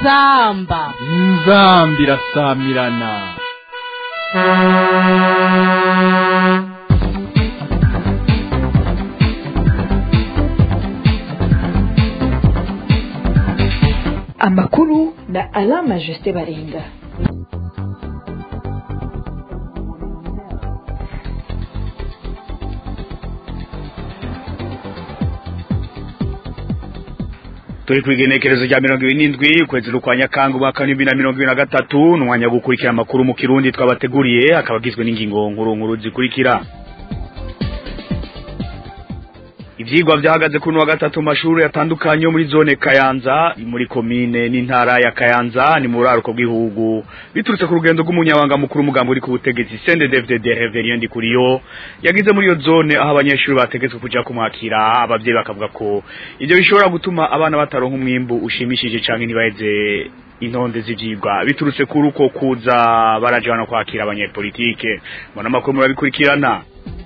inzamba inzambi irasamirana amakuru na alama jusite baringa turi ku igenekerezo rya mirongo ibiri n'indwi ukwezi kwa nyakanga umwaka w'ibihumbi na mirongo ibiri na gatatu ni umwanya wo gukurikira amakuru mu kirundi twabateguriye akaba agizwe n'ingingo nkuru nkuru zikurikira ivyigwa vyahagaze kuri wa gatatu mu mashuri atandukanye yo muri zone Kayanza muri komine n'intara ya Kayanza ni mu raro bw'ihugu biturutse ku rugendo rw'umunyabanga mukuru umugambo uri ku butegetsi CNDD-FDD Reverien Ndikuriyo yagize muri iyo zone aho abanyeshuri bategetswe kuja kumwakira abavyeyi bakavuga ko ivyo bishobora gutuma abana bataronka umwimbu ushimishije canke ntibaheze intonde z'ivyigwa biturutse kuri uko kuza baraje hano kwakira abanyepolitike mbona amakuru murabikurikirana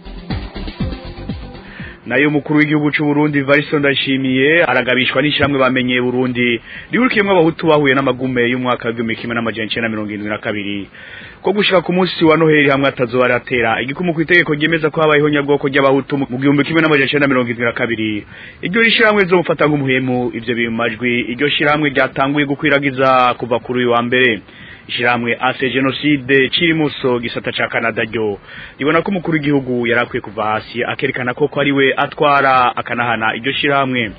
nayo mukuru w'igihugu cy'u Burundi Varisto Ndashimiye aragabishwa n'ishamwe bamenye Burundi rihurikiyemo abahutu bahuye n'amagume y'umwaka w'igihumbi kimwe n'amajana icenda na mirongo irindwi na kabiri ko gushika ku munsi wa Noheli hamwe atazoba aratera igikumu ku itegeko ryemeza ko habayeho nyabwoko ry'abahutu mu gihumbi kimwe n'amajana icenda na mirongo irindwi na kabiri iryo rishiramwe rizomufata nk'umuhemu ivyo biri mu majwi iryo shiramwe ryatanguye gukwiragiza kuva kuri uyu wa mbere ishiramwe ase genocide chirimuso gisata ca Canada ryo ribona ko umukuru w'igihugu yarakwiye kuva hasi akerekana ko ko ari we atwara akanahana iryo shiramwe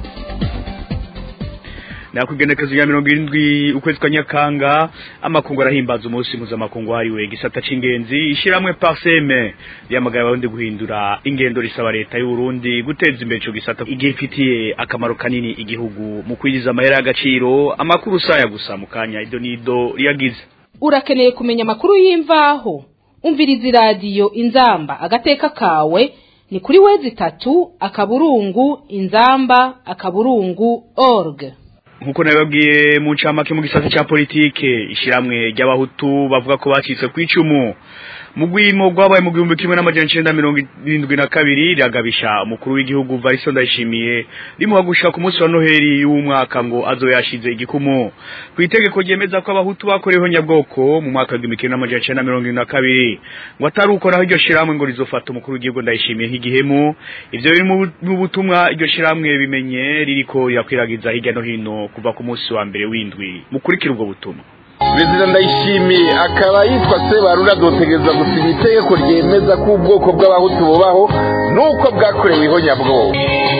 na kugenekezo ya mirongo irindwi ukwezi kwa nyakanga amakungu arahimbaza umunsi mpuzamakungu hariwe gisata c'ingenzi ishiramwe parseme yamagaye abarundi guhindura ingendo risaba leta y'u Burundi guteza imbere ico gisata igihe ifitiye akamaro kanini igihugu mu kwinjiza amahera y'agaciro amakuru saya gusa mu kanya ido nido riyagize urakeneye kumenya amakuru y'imvaho umviriza iradiyo inzamba agateka kawe ni kuri wezi itatu akaburungu inzamba akaburungu org nkuko nababwiye mu ncamake mu gisata ca politike ishiramwe ry'abahutu bavuga ko bacitse kw'icumu mu gwimo rwabaye mu gihumbi kimwe n'amajana icenda mirongo irindwi na kabiri riragabisha umukuru w'igihugu Varisto Ndayishimiye rimuha gushika ku munsi wa Noheli y'umwaka ngo azoyashize igikumu ku itegeko ryemeza ko abahutu bakoreweho nyabwoko mu mwaka w'igihumbi kimwe n'amajana icenda mirongo irindwi na kabiri ngo atari uko naho iryo shiramwe ngo rizofata umukuru w'igihugu Ndayishimiye nk'igihemu ivyo biri mu butumwa iryo shiramwe bimenye ririko rirakwiragiza hirya no hino kuva ku munsi wa mbere w'indwi mukurikira ubwo butumwa perezida ndayishimiye akaba yitwa sebarura adotegereza gusinya itegeko ryemeza ko ubwoko bw'abahutu bubaho n'uko bwakorewe ihonyabwoko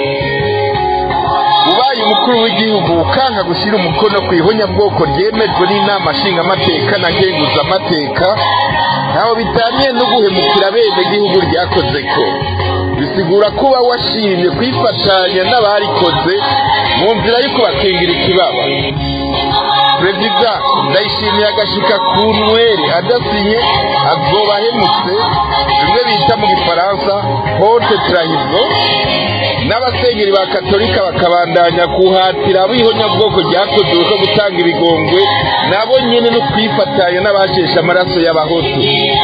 ubaye umukuru w'igihugu ukanga gushyira umukono ku ihonyabwoko ryemejwe n'inama nshingamateka na ngenguzamateka ntaho bitaniye no guhemukira bene gihugu ryakoze ko bisigura kuba washimye kwifatanya n'abarikoze mu nzira yo kubakingira ikibaba perezida ndayishimiye agashika ku nweri adasinye azoba ahemutse bimwe bita mu gifaransa hote turahizo n'abasengeri ba katolika bakabandanya kuhatira abihonyabwoko ryakozwe ko gutanga ibigongwe nabo nyene no kwifatanya n'abasheshe amaraso y'abahutu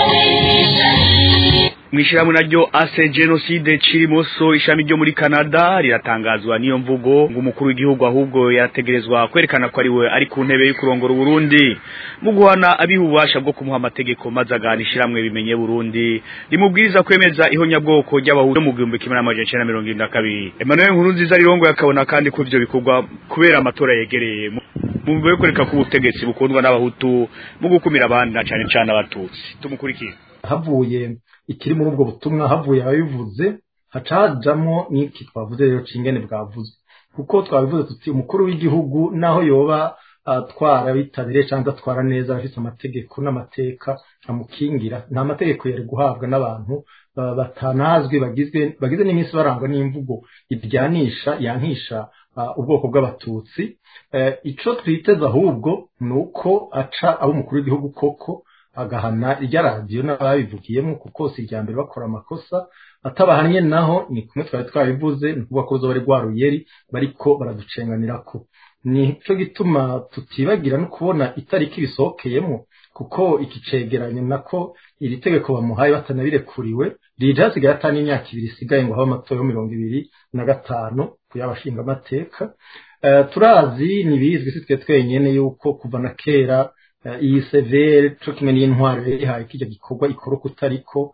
mwishirahamwe naryo ase genocide chirimoso ishami ryo muri Canada riratangazwa niyo mvugo ngo umukuru w'igihugu ahubwo yarategerezwa kwerekana ko ari we ari ku ntebe y'ukurongora Burundi mu guhana abiha ububasha bwo kumuha amategeko maze aganishiramwe bimenye Burundi rimubwiriza kwemeza ihonyabwoko ry'abahutu mu gihumbi kimwe n'amajana icenda na mirongo irindwi na kabiri Emmanuel Nkurunziza rirongo yakabona kandi ko ivyo bikorwa kubera amatora yegereye mu yo kureka ko ubutegetsi bukundwa n'abahutu mu gukumira abandi na cane cane abatutsi tumukurikire havuye ikiri muri ubwo butumwa havuye ababivuze hacajamo n'iki twavuze rero cingene bwavuze kuko twabivuze tuti umukuru w'igihugu naho yoba atwara bitabire cyangwa atwara neza afite amategeko n'amateka amukingira nta mategeko yari guhabwa n'abantu batanazwi bagizwe bagize n'iminsi barangwa n'imvugo iryanisha yankisha ubwoko bw'abatutsi ico twiteze ahubwo ni uko aca abo umukuru w'igihugu koko agahana irya radiyo n'ababivugiyemo kuko si irya mbere bakora amakosa atabahanye naho ni kumwe twari twabivuze ni ukuvuga ko zo bari rwa ruyeri bariko baraducenganirako nico gituma tutibagira no kubona itariki bisohokeyemo kuko iki cegeranyo nako iri tegeko bamuhaye batanabirekuriwe rije hasigaye atani imyaka ibiri isigaye ngo habe amatora yo mirongo ibiri na gatanu kuyabashinga amateka turazi ntibizwi si twe twenyine yuko kuva na kera iyi severe cyo kimwe n'intwaro yayihaye ko icyo gikorwa ikora uko utariko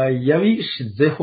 yabishizeho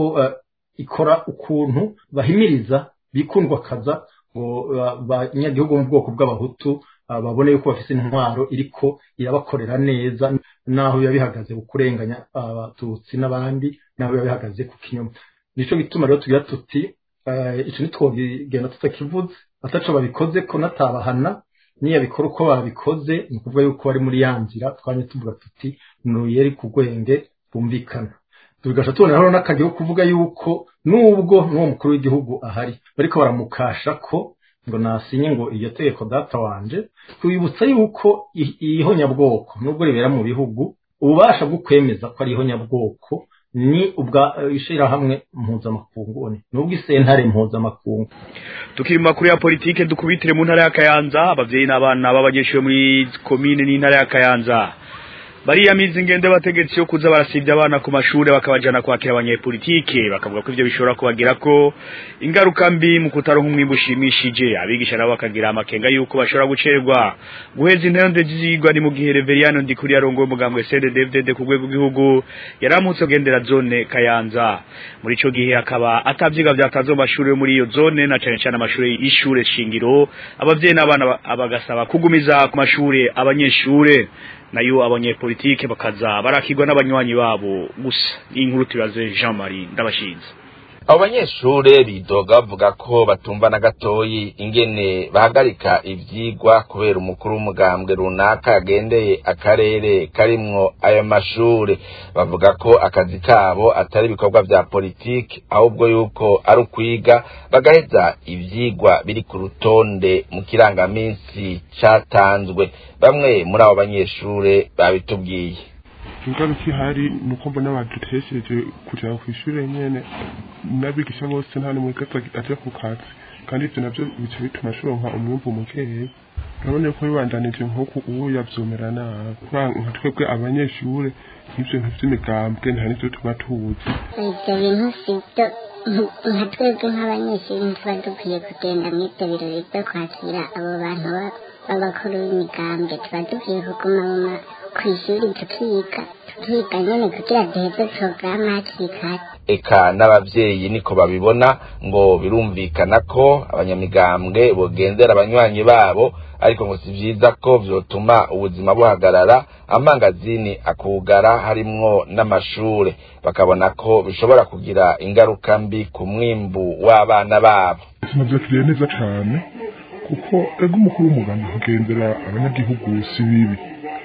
ikora ukuntu bahimiriza bikundwa kaza ngo abanyagihugu mu bwoko bw'abahutu babone yuko bafite intwaro iriko irabakorera neza naho biba bihagaze ku kurenganya abatutsi n'abandi naho biba bihagaze ku kinyoma nicyo gituma rero tugira tuti icyo ntitwogenda tutakivuze ataco babikoze ko natabahana niyo bikora uko babikoze ni ukuvuga yuko bari muri ya nzira twanye tuvuga tuti nuyeri ku rwenge bumvikana tubigasha tuboneraho n'akajya ko kuvuga yuko nubwo n'uwo mukuru w'igihugu ahari bariko baramukasha ko ngo nasinye ngo iryo tegeko data wanje twibutsa yuko ihonyabwoko nubwo ribera mu bihugu ububasha bwo kwemeza ko ari ihonyabwoko ni ubwa ishyirahamwe mpuzamakungu nubwo isentare mpuzamakungu tukiri mu makuru ya politike dukubitire mu ntara ya kayanza ababyeyi n'abana b'abanyeshuri muri komine n'intara ya kayanza bariyamiza ingendo y'abategetsi yo kuza barasibya abana ku mashuri bakabajana kwakira abanyepolitike bakavuga ko ivyo bishobora kubagira ko ingaruka mbi mu kutaronka umwimbu ushimishije abigisha nabo bakagira amakenga yuko bashobora gucerwa guheza intende zigwa ni mu gihe Reveriyano Ndikuri yarongoye umugambwe CNDD-FDD ku rwego rw'igihugu yaramutse agendera zone Kayanza muri ico gihe akaba atavyiga vyakazo mu mashuri yo muri iyo zone na cane cane amashuri y'ishure shingiro abavyeyi n'abana bagasaba kugumiza ku mashuri abanyeshure nayo abanyepolitike bakaza barakirwa n'abanywanyi babo gusa inkuru tubaze Jean Marie ndabashinze abo banyeshure bidoga bavuga ko batumva na gatoyi ingene bahagarika ivyigwa kubera umukuru w'umugambwe runaka yagendeye akarere karimwo ayo mashure bavuga ko akazi kabo atari ibikorwa vya politiki ahubwo yuko ari ukwiga bagaheza ivyigwa biri ku rutonde mu kirangaminsi catanzwe bamwe muri abo banyeshure babitubwiye ingaruka ihari ni uko mbona badutesheje kujya ku ishuri nyene n'abigisha bose nta n'umwe aja ku kazi kandi ivyo navyo bica bituma ashoronka umwumvu mukeya urabona ko bibandanije nk'uku ubu yavyomera nabi nka twebwe abanyeshure nk'ivyo bintu vy'imigambwe nta n'ivyo tuba tuzi ivyo bintu sivyo nka twebwe nk'abanyeshuri ntituba dukwiye kugenda mw'ivyo birori vyo kwakira abo bantu b'abakuru b'imigambwe tuba dukwiye kuguma mu kw'ishuri tukiga tukiga nyene kugira duheze porogaramu hakiri kare eka n'abavyeyi niko babibona ngo birumvikana ko abanyamigambwe bogendera abanywanyi babo ariko ngo si vyiza ko vyotuma ubuzima buhagarara amangazini akugara harimwo n'amashure bakabona ko bishobora kugira ingaruka mbi ku mwimbu w'abana babo tunavyakiriye neza cane kuko ego umukuru w'umugambi kugendera abanyagihugu si bibi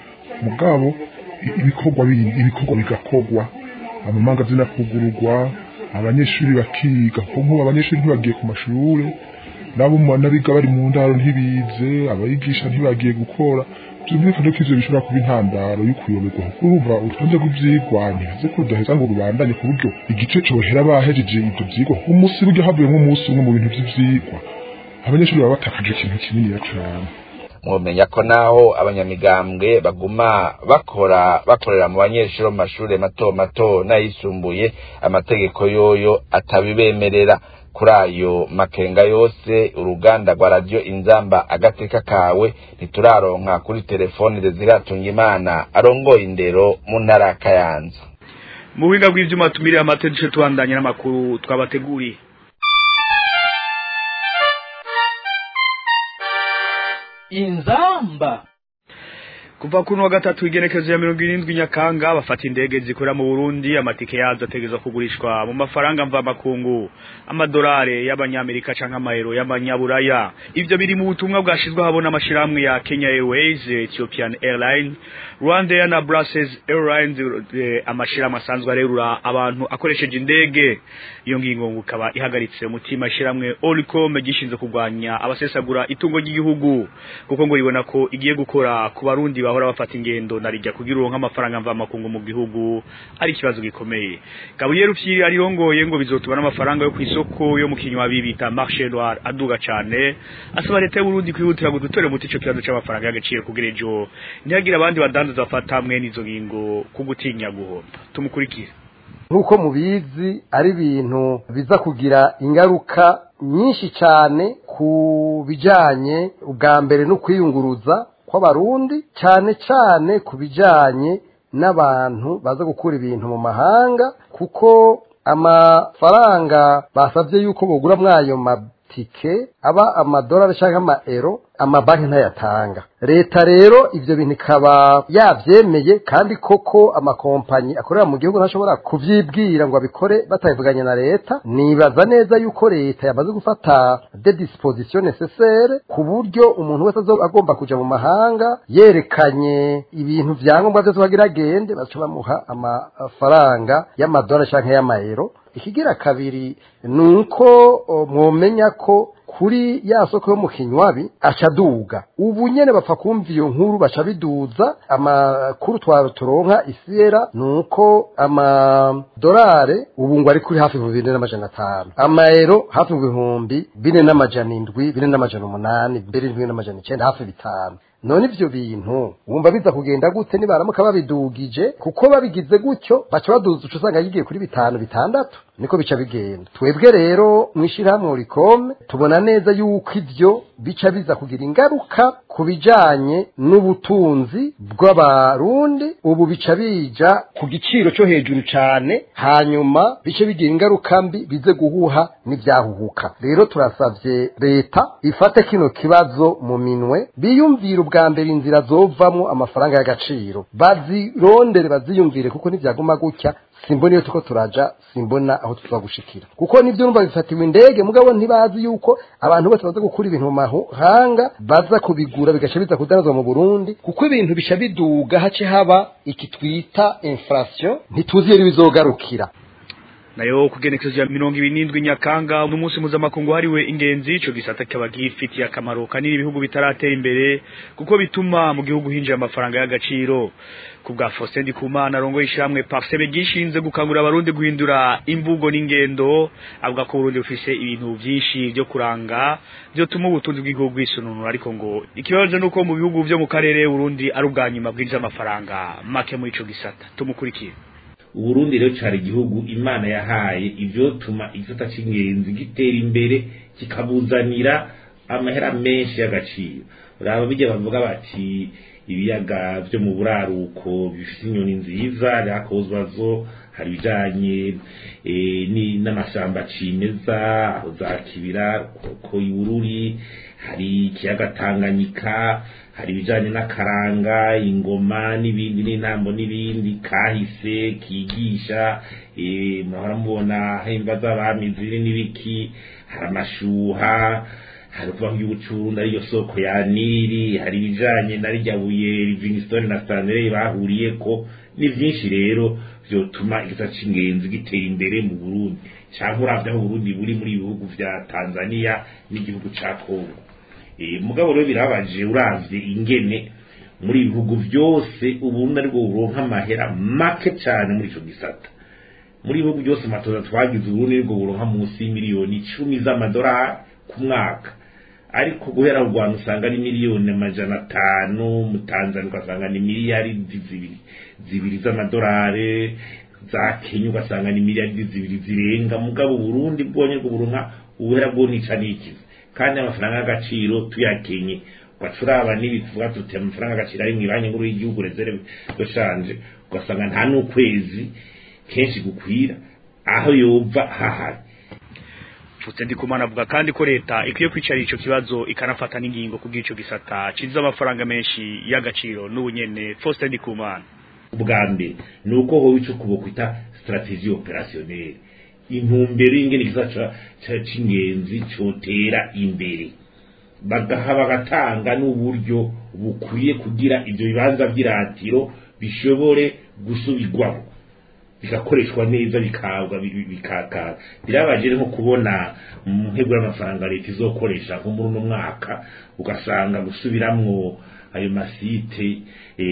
mugabo ibikorwa bindi ibikorwa bigakorwa amamangazini akugururwa abanyeshuri bakiga kuko nk'ubu abanyeshuri ntibagiye ku mashuri nabo n'abiga bari mu ndaro ntibize abayigisha ntibagiye gukora byumvikane ko ivyo bishobora kuba intandaro y'ukuyoberwa kuko urumva urutonde rw'ivyigwa ntihaze ko rudaheza ngo rubandanye ku buryo igice cohera bahejeje ivyo vyigwa umunsi burya havuyemo umunsi umwe mu bintu vy'ivyigwa abanyeshuri baba batakaje ikintu kininiya cane mwomenya ko naho abanyamigambwe baguma bakora bakorera mu banyeshuri mu mashuri mato mato n'ayisumbuye amategeko yoyo atabibemerera kuri ayo makenga yose uruganda rwa radiyo inzamba agateka kawe ntituraronka kuri telefoni ziratunga imana arongoye indero mu ntara ya kayanza mu buhinga bw'ivyuma tumiriye amategeko tubandanye n'amakuru twabateguriye inzamba kuva kuno wa gatatu igenekezo ya mirongo irindwi nyakanga bafata indege zikorera mu Burundi amatike yazo ategezwa kugurishwa mu mafaranga mvamakungu amadolari y'abanyamerika canke amayero y'abanyaburaya ivyo biri mu butumwa bwashizwe habona amashirahamwe ya Kenya Airways Ethiopian Airlines Rwanda na Brussels Airlines eh, amashirahamwe asanzwe arerura abantu akoresheje indege iyo ngingo ngukaba ihagaritse umutima ishiramwe Olicom gishinzwe kurwanya abasesagura itungo ry'igihugu kuko ngo ribona ko igiye gukora ku barundi bahora bafata ingendo narijya kugira uronka amafaranga mva makungu mu gihugu ari kibazo gikomeye Gabriel Rufyiri arirongoye ngo bizotuma n'amafaranga yo kwisoko yo mu kinywa bibita marché noir aduga cyane asaba leta y'u Burundi kwihutira gutore muti ico kibazo c'amafaranga y'agaciro kugira ejo ntihagira abandi badandaza bafata hamwe n'izo ngingo kugutinya guhomba tumukurikire nk'uko mubizi ari ibintu biza kugira ingaruka nyinshi cyane ku bijyanye ubwa mbere no kwiyunguruza kw'abarundi cyane cyane ku bijyanye n'abantu baza gukura ibintu mu mahanga kuko amafaranga basabye yuko bugura mwayo matike aba amadolari cyangwa amaero amabanki ntayatanga leta rero ibyo bintu ikaba yabyemeye kandi koko amakompanyi akorera mu gihugu ntashobora kubyibwira ngo abikore batabivuganye na leta nibaza neza yuko leta yamaze gufata de disposition necessaire ku buryo umuntu wese azoba agomba kuja mu mahanga yerekanye ibintu vyangombwa vyose bagira agende baca bamuha amafaranga y'amadolari canke y'amayero ikigira kabiri ni uko o, mwomenya ko kuri ya soko yo mu kinywabi aca aduga ubu nyene bapfa kumva iyo nkuru baca biduza amakuru twaro turonka isiyera ni uko amadolare ubu ngo ari kuri hafi ibihumbi bine n'amajana atanu amayero hafi ibihumbi bine n'amajana indwi bine n'amajana umunani mbere bine n'amajana icenda hafi bitanu none ivyo bintu wumva biza kugenda gute nibaramuka babidugije kuko babigize gutyo baca baduza uca usanga yigiye kuri bitanu bitandatu niko bica bigenda twebwe rero mwishirahamwe urikome tubona neza yuko ivyo bica biza kugira ingaruka ku bijanye n'ubutunzi bw'abarundi ubu bica bija ku giciro cyo hejuru cane hanyuma bice bigira ingaruka mbi bize guhuha n'ivyahuhuka rero turasavye leta ifate kino kibazo mu minwe biyumvire ubwa mbere inzira zovamwo amafaranga y'agaciro bazirondere baziyumvire kuko ntivyaguma gutya simbona iyo tuko turaja simbona aho tuza gushikira kuko nivyo numva bifatiwe indege mugabo ntibazi yuko abantu bose baza gukura ibintu mu mahanga baza kubigura bigaca biza kudanazwa mu Burundi kuko ibintu bica biduga hace haba iki twita inflation ntituzi iyo bizogarukira nayo kugenekezo ya mirongo ibiri n'indwi nyakanga n'umunsi mpuzamakungu hariwe ingenzi ico gisata kikaba gifitiye akamaro kanini ibihugu bitaratera imbere kuko bituma mu gihugu hinjira amafaranga y'agaciro ku bwa Faustin Ndikumana arongoye ishyirahamwe Parsebe gishinze gukangurira abarundi guhindura imvugo n'ingendo avuga ko Burundi bufise ibintu vyinshi byo kuranga byo tuma ubutunzi bw'igihugu bwisununura ariko ngo ikibazo nuko mu bihugu byo mu karere Burundi ari ubwa nyuma bwinjiza amafaranga make muri ico gisata tumukurikire uburundi rero cari igihugu imana yahaye ivyotuma igisata c'ingenzi gitera imbere kikabuzanira amahera menshi y'agaciro uraba bijya bavuga bati ibiyaga vyo mu buraruko bifite inyoni nziza ryakozwazo hari ibijanye n'amashamba cimeza aho za kibira ko ibururi hari ikiyaga tanganyika hari ibijanye n'akaranga ingoma n'ibindi n'intambo n'ibindi kahise kigisha murahora mubona himba z'abami ziri n'ibiki hari amashuha hari kubaho iby'ubucurundi ariyo soko ya nili hari ibijanye na rya buye livingstone na stanley bahuriye ko ni vyinshi rero vyotuma igisata c'ingenzi gitera imbere mu burundi canke uravye aho uburundi buri muri ibihugu vya tanzania n'igihugu ca kongo mugabo rero birabaje uravye ingene muri ibihugu vyose uburundi aribwo buronka amahera make cane muri ico gisata muri ibihugu byose matoza twagize uburundi aribwo buronka munsi y'imiliyoni icumi z'amadolari ku mwaka ariko guhera mu rwanda usanga ni miliyoni amajana atanu mu tanzania ugasanga ni miliyaridi zibiri zibiri z'amadolari za kenya ugasanga ni miliyaridi zibiri zirenga mugabo burundi bwonye bwo buronka ubuhera bwo nica n'ikizi kandi amafaranga y'agaciro tuyakenye ugacuraba n'ibi tuvuga tuti amafaranga y'agaciro ari mu ibanki nkuru y'igihugu reserve doshanje ugasanga nta n'ukwezi kenshi gukwira aho yova hahari Faustin Ndikumana avuga kandi ko leta ikwiye kwicara ico kibazo ikanafata n'ingingo kubw'ico gisata cinjiza amafaranga menshi y'agaciro n'ubunyene Faustin Ndikumana ubwa mbere ni uko hoba ico kubokwita strategie opérationnelle intumbero y'ingene igisata c'ingenzi cotera imbere bagaha bagatanga n'uburyo bukwiye kugira ivyo bibanza vy'iratiro bishobore gusubirwamo bigakoreshwa neza bikagwa bikakara birabaje nko kubona mu ntego y'amafaranga leta izokoresha nko muri uno mwaka ugasanga gusubiramwo ayo masite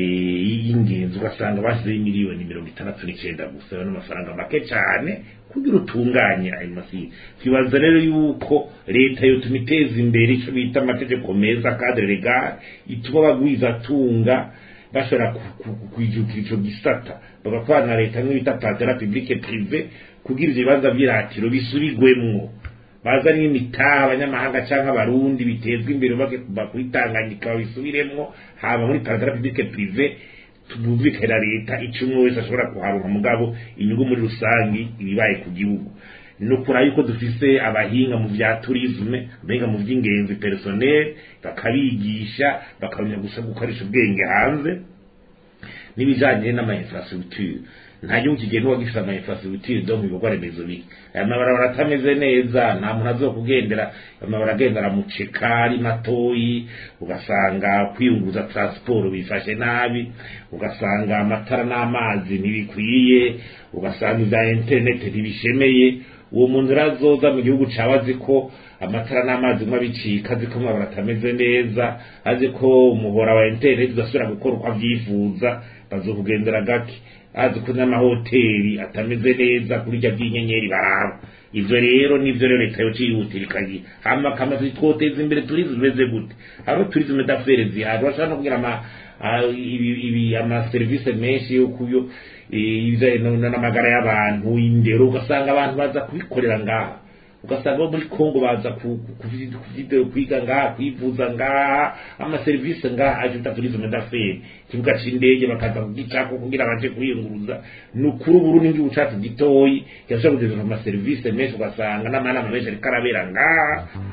y'ingenzi ugasanga bashyizeho miliyoni mirongo itandatu n'icenda gusa ayo n'amafaranga make cyane kugira utunganye ayo masite twibaza rero yuko leta yotuma iteza imbere ico bita amategeko meza cadre legal ituma bagwiza tunga bashobora kwijukira ico gisata bagakorana na leta nk'ibita patera publique prive kugira ivyo bibanza vy'iratiro bisubigwemwo bazanye imitaha abanyamahanga canke abarundi bitezwa imbere bake kuva kuri tanganyika babisubiremwo haba muri patera publique prive tubumvikana leta ico umwe wese ashobora kuharonka mugabo inyungu muri rusangi ibibaye ku gihugu ni ukuri yuko dufise abahinga mu bya turisme abahinga mu by'ingenzi personnel bakabigisha bakamenya gusa gukoresha ubwenge hanze n'ibijanye n'ama infrastructure nta gihugu kigenda uwagifite ama infrastructure donc ibikorwa remezo bike aya mabarabara atameze neza nta muntu azokugendera amabara agenda aramuceka ari matoyi ugasanga kwiyunguza transport bifashe nabi ugasanga amatara n'amazi ntibikwiye ugasanga ibya internet ntibishemeye uwo muntu urazoza mu gihugu cawe azi ko amatara n'amazi mwe abicika azi ko amabara atameze neza azi ko umuhora wa internet udasubira gukora uko avyifuza bazokugendera gake azi ko n'amahoteli atameze neza kuri rya by'inyenyeri baraba ivyo rero nivyo rero leta yo cihutira ikagira hama kamaze twoteza imbere turisme imeze gute hariho turisme d'affaires zihari bashobora no kugira ama ibi amaserivisi menshi yo kuyo n'amagara y'abantu indero ugasanga abantu baza kubikorera ngaha ugasanga bo muri kongo baza kwiga ngaha kwivuza ngaha amaserivisi ngaha aje bita turisme d'affaires ikibuga c'indege bakaza kugicako kugira baje kwiyunguruza ni ukuri uburundi ngihugu cacu gitoyi kirashobora kugeza amaserivisi menshi ugasanga n'amanama menshi ariko arabera ngaha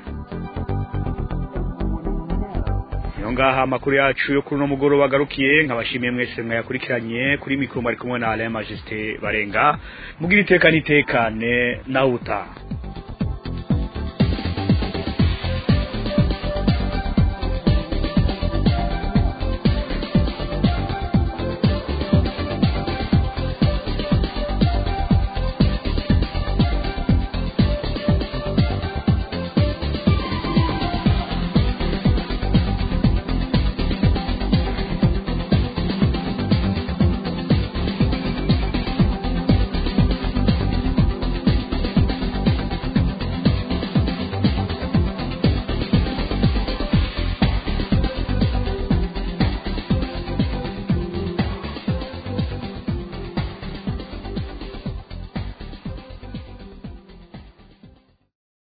niyo ngaha amakuru yacu yo kuri uno mugoroba agarukiye nkabashimiye mwese mwayakurikiranye kuri mikoro mwari kumwe na Alain Majesté Barenga mugira iteka n'itekane nawe utaha